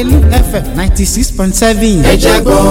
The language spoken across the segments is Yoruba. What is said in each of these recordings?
lágẹ̀lú fm ninety six point seven. ẹ jẹ́ gbọ́.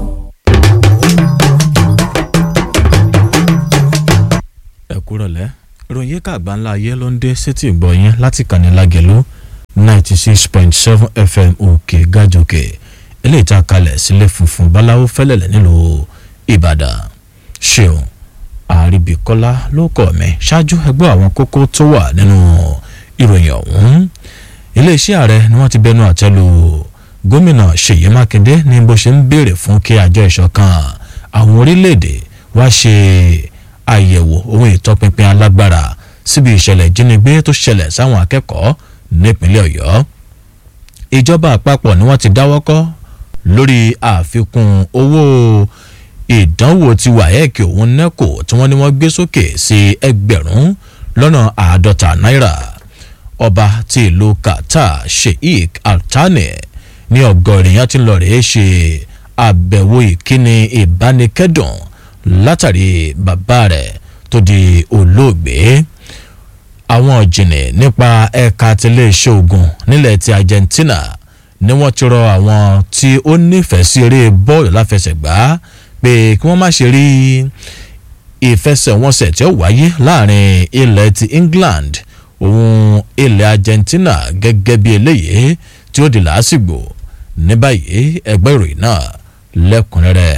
ẹ kúrọ̀lẹ́ ìròyìn yíká àgbáńlá ayé ló ń dé sétí ìgbọ́ yín láti kàní lágẹ̀lú ninety six point seven fm òkè gàjòkè eléyìí tá a kalẹ̀ sílé funfun báláwo fẹ́lẹ̀lẹ̀ nílùú ìbàdàn ṣeun àríbíkọ́lá ló kọ̀ mí ṣáájú ẹgbẹ́ àwọn kókó tó wà nínú ìròyìn ọ̀hún iléeṣẹ́ ààrẹ ni wọ́n ti bẹnu àtẹ́lu gómìnà ṣèyí mákindé ní bó ṣe ń béèrè fún kí àjọ ìṣọ̀kan àwọn orílẹ̀-èdè wá ṣe àyẹ̀wò ohun ìtọpinpin alágbára síbi ìṣẹ̀lẹ̀ ìjínigbé tó ṣẹlẹ̀ sáwọn akẹ́kọ̀ọ́ nípínlẹ̀ ọ̀yọ́ ìjọba àpapọ̀ ni wọ́n ti dáwọ́kọ́ lórí àfikún owó ìdánwò ti wáyẹ̀kì òun nẹ́kò tí wọ́n ní wọ́n gbé sókè sí ẹgbẹ̀rún lọ́nà àádọ́ta náírà ọba ti ìlú qatar sheikh altani ní ọgọ́rin yẹn ti ń lọ rèé ṣe àbẹ̀wò ìkíni ìbánikẹ́dùn látàrí bàbá rẹ̀ tó di olóògbé àwọn ọ̀jìnì nípa ẹ̀ka tiléeṣẹ́ ogun nílẹ̀ ti argentina ni wọ́n ti rọ àwọn tí ó nífẹ̀ẹ́ sí eré bọ́ọ̀lù láfẹsẹ̀gbá pé kí wọ́n má ṣe rí ìfẹsẹ̀wọnsẹ̀ tí ó wáyé láàrin ilẹ̀ ti england òun ilẹ̀ argentina gẹ́gẹ́ bí eléyìí tí ó di làásìgbò ní báyìí ẹgbẹ́ ìròyìn náà lẹ́kùnrẹ́rẹ́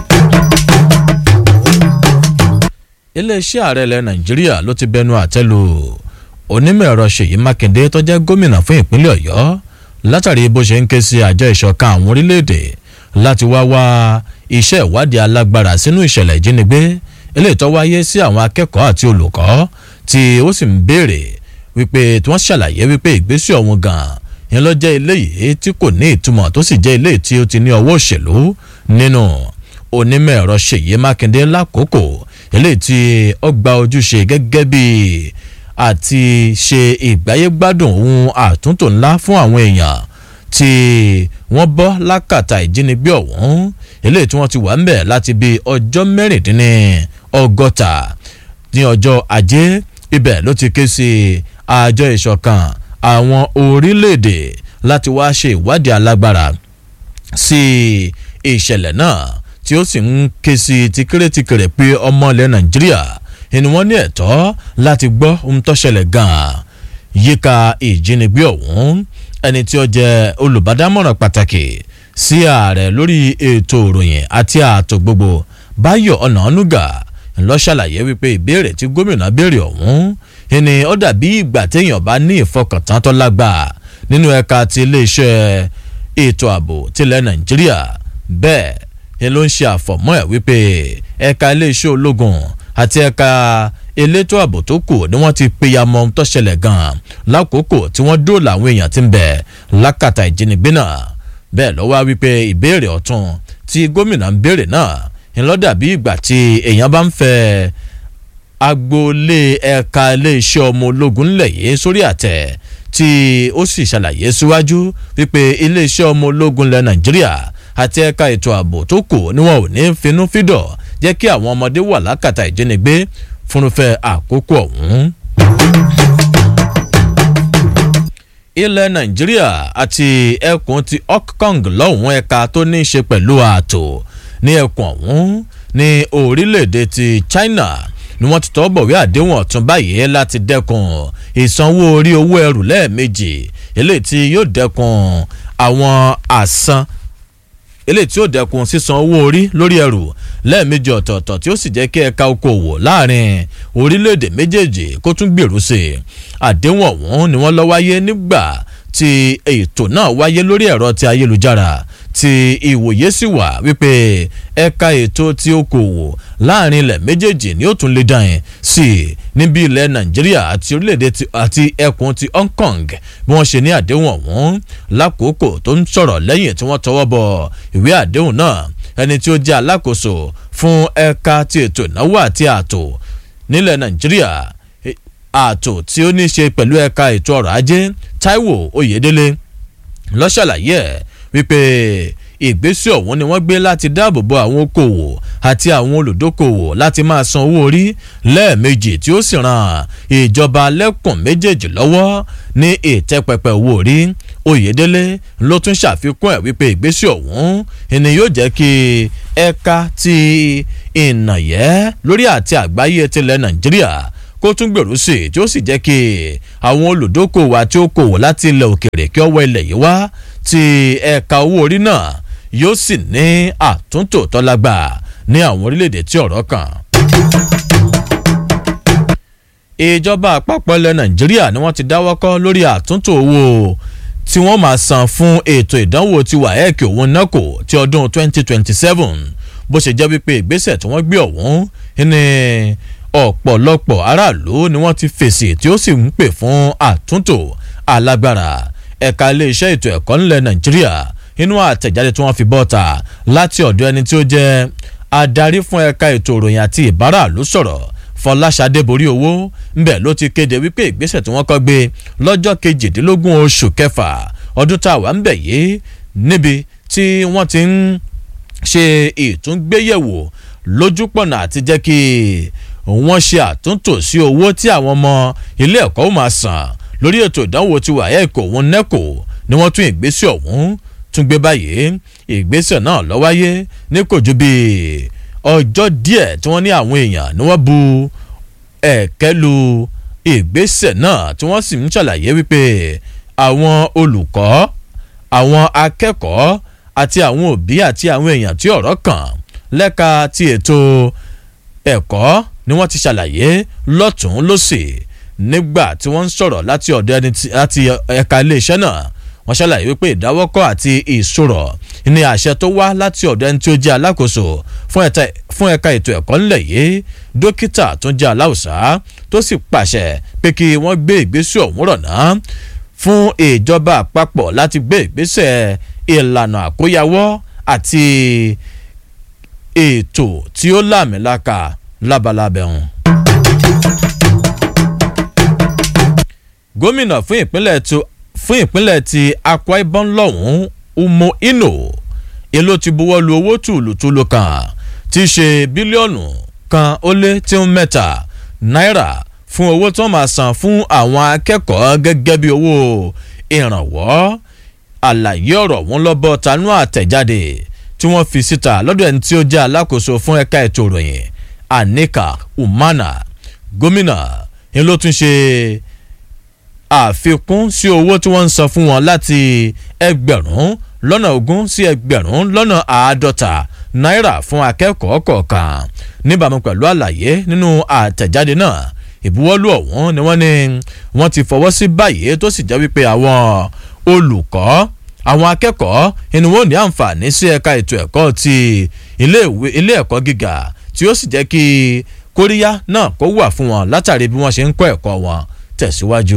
iléeṣẹ́ ààrẹ ilẹ̀ nàìjíríà ló ti bẹnu àtẹ́lu onímọ̀ ẹ̀rọ ṣèyí mákindé tó jẹ́ gómìnà fún ìpínlẹ̀ ọ̀yọ́ látàrí bó ṣe ń ké sí àjọ ìṣọ̀kan àwọn orílẹ̀-èdè láti wá wá iṣẹ́ ìwádìí alágbára sínú ìṣẹ̀lẹ̀ ìjínigbé eléyìí tó wáyé sí àwọn akẹ́kọ̀ọ́ àti olùkọ́ tí ó sì ń béèrè wípé tí wọ́n ṣàlàyé wípé ìgbésẹ̀ ọ̀hún gan-an yẹn ló jẹ́ eléyìí tí kò ní ìtumọ̀ tó sì jẹ́ eléyìí tí ó ti ní ọwọ́ òṣèlú nínú onímọ̀ ẹ̀rọ ṣèyí mákindé lákòókò eléyìí tí ó gba ojúṣe gẹ́gẹ́ bí àti ṣe ìgbáyégbádùn ohun àtúntò ńlá fún àwọn èèyàn tí wọ́n bọ́ lákàtà ìjínigbé ọ̀hún eléyìí tí wọ́n ti wà ń bẹ̀ láti bí ọjọ́ mẹ́rìndínní ọgọ́ta ní ọjọ́ ajé ibẹ̀ ló ti ké sí àjọ ìṣọ̀kan àwọn orílẹ̀-èdè láti wá ṣe ìwádìí alágbára sí ìṣẹ̀lẹ̀ náà tí ó sì ń ké sí tìkìrìtìkìrì pé ọmọ ilẹ̀ nàìjíríà ni wọ́n ní ẹ̀tọ́ láti gbọ́ ohun tó ṣẹlẹ̀ gan-an yíká ìjínigbé ọ̀hún ẹni tí ó jẹ́ olùbádámọ̀ràn pàtàkì sí ààrẹ lórí ètò ìròyìn àti ààtò gbogbo báyọ̀ ọ̀nàánúgà ńlọ ṣàlàyé wípé ìbéèrè tí gómìnà béèrè ọ̀hún ni ó dàbí ìgbà téèyàn bá ní ìfọkàntán tó lágbàá nínú ẹ̀ka ti iléeṣẹ́ ètò ààbò tilẹ̀ nàìjíríà bẹ́ẹ̀ ni ló ń ṣe àfọ̀mọ́ ẹ̀ wípé ẹ̀ka iléeṣẹ́ ológun àti ẹ̀ka elétò ààbò tó kù ni wọ́n ti péyàmọ́ ohun tó ṣẹlẹ̀ gan-an lákòókò tí wọ́n dóòlà àwọn èèyàn ti ń bẹ̀ lákàtà ìjínigbé náà bẹ́ẹ̀ ló wá wípé ìbéèrè ọ̀tún tí gómìnà ń béèrè náà ńlọ́dà bí ìgbà tí èèyàn bá ń fẹ́ agboolé ẹ̀ka iléeṣẹ́ ọmọ ológun ńlẹ̀ yìí sórí àtẹ̀ tí ó sì ṣàlàyé síwájú wípé iléeṣẹ́ ọmọ ológun ilẹ̀ nàìjíríà àti ẹ̀ka ètò ààbò tó kù ni wọn ò ní finú fídọ̀ jẹ́ kí àwọn ọmọdé wà lákàtà ìjínigbé fúnufẹ́ àkókò ọ̀hún. ilẹ̀ nàìjíríà àti ẹkùn ti hong lọ́hùn ẹ̀ka tó ní í ṣe pẹ̀lú ààtò ní ẹkùn ọ̀hún ní orílẹ̀-èdè ti china ni wọ́n ti tọ́ bọ̀wé àdéhùn ọ̀tún báyìí láti dẹ́kun ìsanwó orí owó ẹrù lẹ́ẹ̀mejì eléyìí tí yóò dẹ́kun àwọn àsan eléyìí tí ó dẹkun sísan owó orí lórí ẹrù lẹ́ẹ̀mejì ọ̀tọ̀ọ̀tọ̀ tí ó sì jẹ́ kí ẹ̀ka okòwò láàrin orílẹ̀-èdè méjèèjì kó tún gbèrú sí i àdéhùn ọ̀hún ni wọ́n lọ wáyé nígbà tí ètò náà wáyé lórí ẹ̀rọ ti ayélujára tí ìwòye sì wà wípé ẹ̀ka ètò ti okòwò láàrin ilẹ̀ méjèèjì ni ó tún lè dàn sí i níbi ilẹ̀ nàìjíríà àti orílẹ̀-èdè àti ẹkùn ti hong kong bí wọ́n ṣe ní àdéhùn ọ̀hún lákòókò tó ń sọ̀rọ̀ lẹ́yìn tí wọ́n tọwọ́ bọ ìwé àdéhùn náà ẹni tí ó jẹ́ alákòóso fún ẹ̀ka ti ètò ìnáwó àti ààtò nílẹ̀ nàìjíríà ààtò tí ó ní í ṣe pẹ̀lú ẹ̀ka ètò ọrọ̀ ajé taiwo oyedele ló ṣàlàyé ẹ̀ wípé ìgbésẹ̀ ọ̀hún ni wọ́n gbé láti dáàbò bo àwọn okòwò àti àwọn olùdókòwò láti máa san owó orí lẹ́ẹ̀mejì tí ó sì ràn ìjọba lẹ́kùn méjèèjì lọ́wọ́ ní ìtẹ́pẹpẹ owó orí oyèdélé ló tún ṣàfikún ẹ̀ wípé ìgbésẹ̀ ọ̀hún ni yóò jẹ́ kí ẹ̀ka ti ìnàyẹ́ lórí àti àgbáyé tilẹ̀ nàìjíríà kó tún gbèrú sí i tí ó sì jẹ́ kí àwọn olùdókòwò àti okòwò láti ilẹ̀ òkèrè kí ọwọ́ ilẹ̀ yìí wá ti ẹ̀ka owó orí náà yóò sì ní àtúntò tọ́lágbà ní àwọn orílẹ̀-èdè tí ọ̀rọ̀ kàn ìjọba àpapọ̀ ilẹ̀ nàìjíríà ni wọ́n ti dáwọ́ kọ́ lórí àtúntò owó tí wọ́n máa san fún ètò ìdánwò ti waec òun nákò ti ọdún 2027 bó ṣe jẹ́ wípé ìgbésẹ̀ tí wọ́n gbé ọ̀hún ní ọ̀pọ̀lọpọ̀ aráàlú ni wọ́n ti fèsì tí ó sì ń pè fún àtúntò alágbára ẹ̀ka iléeṣẹ́ ètò ẹ̀kọ́ ńlẹ̀ nàìjíríà inú àtẹ̀jáde tí wọ́n fi bọ́ta láti ọ̀dọ̀ ẹni tí ó jẹ́ adarí fún ẹ̀ka ètò ìròyìn àti ìbáràlú sọ̀rọ̀ fọláṣadé borí owó ńbẹ ló ti kéde wípé ìgbésẹ̀ tí wọ́n kọ́ gbé lọ́jọ́ kejìdínlógún oṣù kẹfà ọdún tá a wà ń bẹ̀ yìí níbi tí wọ́n ti ń ṣe ìtúngbéyẹ̀wò lójúpọ̀nà àti jẹ́ kí wọ́n ṣe àtúntò sí owó tí àwọn ọmọ ilé ẹ̀kọ́ ó máa san lórí ètò ìdánwò tí wàyà ẹ̀kọ́ òun nẹ́kò ni wọ́n tún ìgbésẹ̀ ọ̀hún tún gbé báyìí ìgbésẹ̀ náà ló wáyé ní kò ju bíi ọjọ́ díẹ̀ tí wọ́n ní àwọn èèyàn ni wọ́n bu ẹ̀kẹ́ lu ìgbésẹ̀ náà tí wọ́n sì ń ṣàlàyé wípé àwọn olùkọ́ àwọn akẹ́kọ̀ọ́ àti àwọn òbí àti àwọn èèyàn tí ọ̀rọ̀ kàn lẹ́ka ti ètò ẹ̀kọ́ ni wọ́n ti ṣàlàyé lọ́tún lọ́sì nígbà tí wọ́n ń sọ̀rọ̀ láti ọ̀dọ̀ ẹni láti ẹ̀ka iléeṣẹ́ náà wọ́n ṣàlàyé wípé ìdáwọ́kọ̀ àti ìṣòro ní àṣẹ tó wá láti ọ̀dọ̀ ẹni tí ó jẹ́ alákòóso fún ẹ̀ka ètò ẹ̀kọ́ ńlẹ̀ yìí dókítà tó jẹ́ aláùsá tó sì pàṣẹ pé kí wọ́n gbé ìgbésẹ̀ ọ̀hún rọ̀ náà fún ìjọba àpapọ̀ láti gbé ìgbésẹ̀ ìlànà àkóyawọ́ àti ètò tí ó láàmìlaka lábalábẹ́ wọn. gómìnà fún ìpínlẹ̀ tó fún ìpínlẹ̀ ti akwa ibom lọ́hùn-ún umo ino èló ti buwọ́ lu owó tùlùtùlù kan tí í ṣe bílíọ̀nù kan ó lé tí ń mẹ́ta náírà fún owó tí wọ́n máa san fún àwọn akẹ́kọ̀ọ́ gẹ́gẹ́ bí owó ìrànwọ́ àlàyé ọ̀rọ̀ wọn lọ́bọ̀ tanú àtẹ̀jáde tí wọ́n fi síta lọ́dọ̀ ẹni tí ó jẹ́ alákòóso fún ẹ̀ka ètò ìròyìn anika umana gómìnà ni ló tún ṣe àfikún sí owó tí wọ́n ń san fún wọn láti ẹgbẹ̀rún lọ́nà ogún sí ẹgbẹ̀rún lọ́nà àádọ́ta náírà fún akẹ́kọ̀ọ́ kọ̀ọ̀kan níbàámu pẹ̀lú àlàyé nínú àtẹ̀jáde náà ìbuwọ́lù ọ̀hún ni wọ́n ní wọ́n ti fọwọ́ sí báyìí tó sì jẹ́ wípé àwọn olùkọ́ àwọn akẹ́kọ̀ọ́ inú wọn ní àǹfààní sí ẹ̀ka ètò ẹ̀kọ́ ti ilé ẹ̀kọ́ gíga tí ó sì jẹ́ kí kóríyá náà kó wà fún wọn látàrí bí wọ́n ṣe ń kọ́ ẹ̀kọ́ wọn tẹ̀síwájú.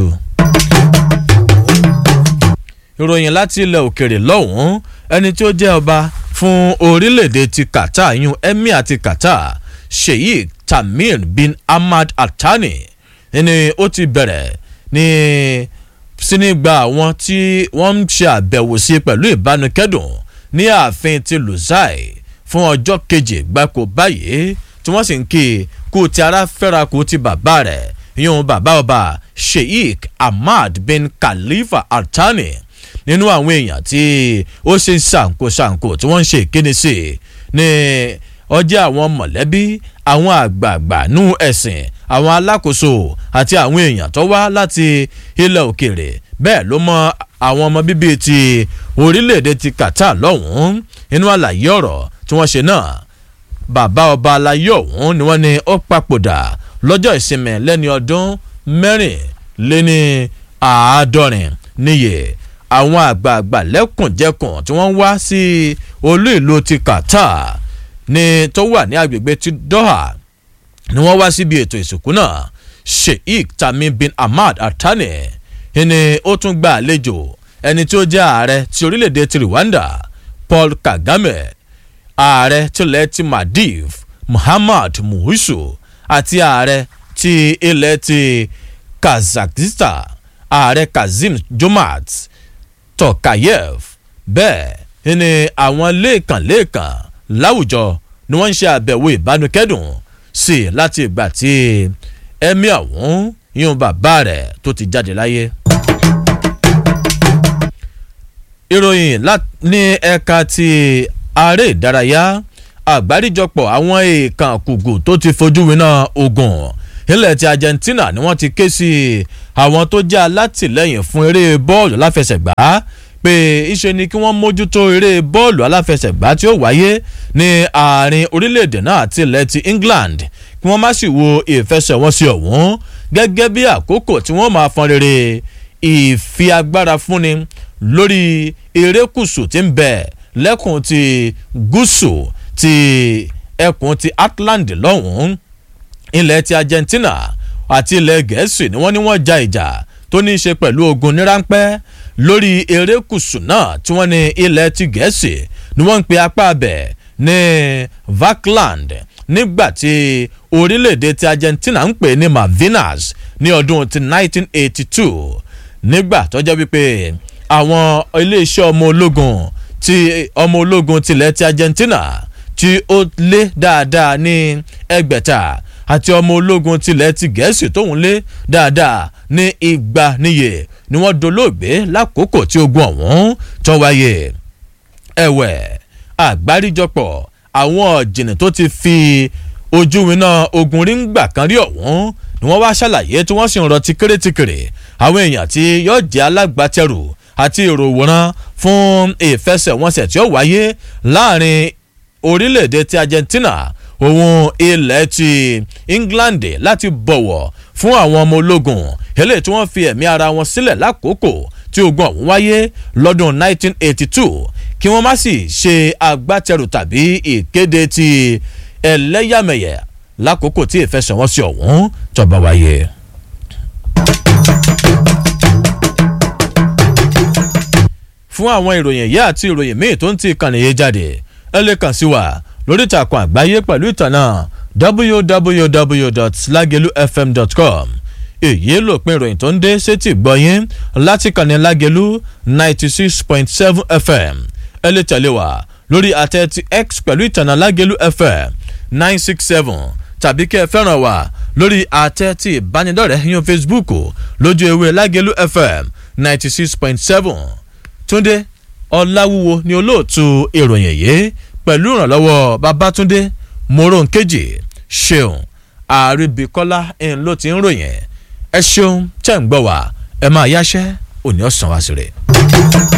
ìròyìn láti ilẹ̀ òkèrè lọ́hùn-ún ẹni tí ó jẹ́ ọba fún orílẹ̀-èdè ti qatar yún emir ti qatar sheikh tamir bin ahmad altani ni ó ti bẹ̀rẹ̀ ní síní gba àwọn tí wọ́n ń ṣe àbẹ̀wò sí pẹ̀lú ìbánukẹ́dùn ní ààfin ti luzai fún ọjọ́ kejì gbáko báyìí tí wọ́n sì ń kí kú ti ara fẹ́ra kú ti bàbá rẹ̀ yún bàbá ọba sheikh ahmad bin khalifa altani nínú àwọn èèyàn tí ó ṣe ṣàǹkóṣàǹkó tí wọ́n ń ṣe ìkíni sí ní ọjọ́ àwọn mọ̀lẹ́bí àwọn àgbààgbà nú ẹ̀sìn àwọn alákòóso àti àwọn èèyàn tó wá láti ilẹ̀ òkèèrè bẹ́ẹ̀ ló mọ àwọn ọmọ bíbí ti orílẹ̀-èdè ti qatar lọ́hùn-ún nínú àlàyé ọ̀rọ̀ tí wọ́n ṣe náà bàbá ọba alayé ọ̀hún ni wọ́n ní ó papòdà lọ́jọ́ ìsinmi lẹ́ni ọdún mẹ́rìnléní àádọ́rin níye àwọn àgbààgbà lẹ́kùnjẹkùn tí wọ́n wá sí olú ìlú ti qatar ní tó wà ní agbègbè ti doha ni wọ́n wá síbi ètò ìsìnkú náà sheikh tamim bin ahmad atani ni ó tún gba àlejò ẹni tí ó jẹ́ ààrẹ ti orílẹ̀-èdè ti rwanda paul kagame ààrẹ tilẹ̀ ti maldives muhammad muhisu àti ààrẹ ti ilẹ̀ ti kazakhstan ààrẹ kazim jomat tokayev bẹ́ẹ̀ ni àwọn lẹ́ẹ̀kan-lẹ́ẹ̀kan láwùjọ ni wọ́n ń ṣe àbẹ̀wò ìbánukẹ́dùn sí i láti ìgbà tí ẹ̀mí ọ̀hún yún bàbá rẹ̀ tó ti jáde láyé. ìròyìn ní ẹ̀ka ti aré ìdárayá àgbáríjọpọ̀ àwọn èèkàn kùgù tó ti fojú winá ogun ilẹ̀ ti Argentina ni wọ́n ti ké sí àwọn tó jẹ́ alátìlẹ́yìn fún eré bọ́ọ̀lù aláfẹsẹ̀gbá pé iṣẹ́ ni kí wọ́n mójútó eré bọ́ọ̀lù aláfẹsẹ̀gbá tí ó wáyé ní àárín orílẹ̀-èdè náà àti ilẹ̀ ti England kí wọ́n má sì wo ìfẹsẹ̀wọnsẹ̀ ọ̀hún gẹ́gẹ́ bí àkókò tí wọ́n máa fọn rere ìfi agbára fúnni lórí erékùsù tí ń bẹ lẹ́kùn ti gúúsù ti ẹkùn ti Atlantic lọ́hùn-ún ilẹ̀ ti Argentina àti ilẹ̀ Gẹ̀ẹ́sì ni wọ́n ní wọ́n ja ìjà tó ní í ṣe pẹ̀lú ogun ní ráńpẹ́ lórí erékùsù náà tí wọ́n ní ilẹ̀ ti Gẹ̀ẹ́sì ni wọ́n ń pe apá abẹ̀ ní Falkland nígbà tí orílẹ̀-èdè ti Argentina ń pè ní Malvinas ní ọdún ti 1982 nígbà tó jẹ́ wípé àwọn iléeṣẹ́ ọmọ ológun ti ọmọ ológun tilẹ̀ ti Argentina tí ó lé dáadáa ní ẹgbẹ̀ta àti ọmọ ológun tilẹ̀ ti gẹ̀ẹ́sì tóun lé dáadáa ní igba níye ni wọ́n dolóògbé lákòókò tí ogun ọ̀hún tó wáyé ẹ̀wẹ̀ àgbáríjọpọ̀ àwọn ọ̀jìnì tó ti fi ojú winá ogun rí ń gbà kan rí ọ̀hún ni wọ́n wá ṣàlàyé tí wọ́n sì ń rọtí kérétìkèrè àwọn èèyàn tí yóò jẹ́ alágbàtẹrù àti ìròwòrán fún ìfẹsẹ̀wọnsẹ̀ tí ó wáyé láàrin orílẹ̀-èdè ti Argentina òun ilẹ̀ ti England láti bọ̀wọ̀ fún àwọn ọmọ ológun eléyìí tí wọ́n fi ẹ̀mí ara wọn sílẹ̀ lákòókò tí ogun ọ̀hún wáyé lọ́dún 1982 kí wọ́n má sì ṣe agbátẹrù tàbí ìkéde ti ẹlẹ́yàmẹ̀yẹ lákòókò tí ìfẹsẹ̀wọnsẹ̀ ọ̀hún tó bá wáyé. fún àwọn ìròyìn yìí àti ìròyìn míì tó ń ti ìkànnì yìí jáde ẹ lè kàn sí wa lórí ìtàkùn àgbáyé pẹ̀lú ìtànà www.lagelufm.com èyí lòpin ìròyìn tó ń dé sétí gbọ́yìn láti kànnì lágelu ninety six point seven fm ẹ lè tẹ̀lé wa lórí àtẹ ti x pẹ̀lú ìtànà lágelu fm nine six seven tàbí kẹ́ ẹ fẹ́ràn wa lórí àtẹ ti ìbánidọ́rẹ̀ẹ́ yín facebook lójú ewé lágelu fm ninety six point seven túndé ọláwúwo ni olóòtú ìròyìn yìí pẹ̀lú ìrànlọ́wọ́ babátúndé moronkeji ṣeun àríbíkọ́lá ń ló ti ń ròyìn ẹ ṣeun tẹ̀ ń gbọ́ wá ẹ máa yáṣẹ́ òní ọ̀sán wá sí rẹ̀.